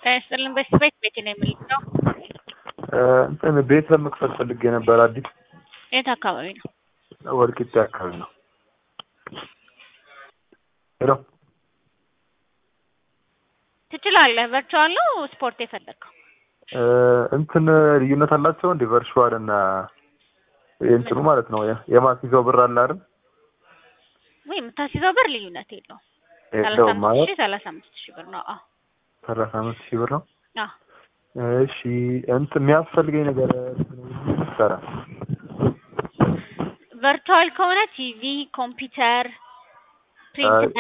ስጥልን በስት ቤት ቤት ነው የምልለው። እንትን ቤት ለመክፈት ፈልጌ ነበር። አዲስ የት አካባቢ ነው? ወልቂጤ አካባቢ ነው። ሄሎ ትችላለህ። ቨርቹዋል ነው ስፖርት የፈለግከው? እንትን ልዩነት አላቸው እንዴ? ቨርቹዋል እና እንትኑ ማለት ነው የማስይዘው ብር አለ አይደል? ወይ የምታስይዘው ብር ልዩነት የለውም። ሰላሳ የለውም አምስት ማለት ሺህ ሰላሳ አምስት ሺህ ብር ነው። አዎ ሰላሳ አምስት ሺህ ብር ነው። አዎ እሺ እንትን የሚያስፈልገኝ ነገር ሰራ ቨርቹዋል ከሆነ ቲቪ፣ ኮምፒውተር፣ ፕሪንት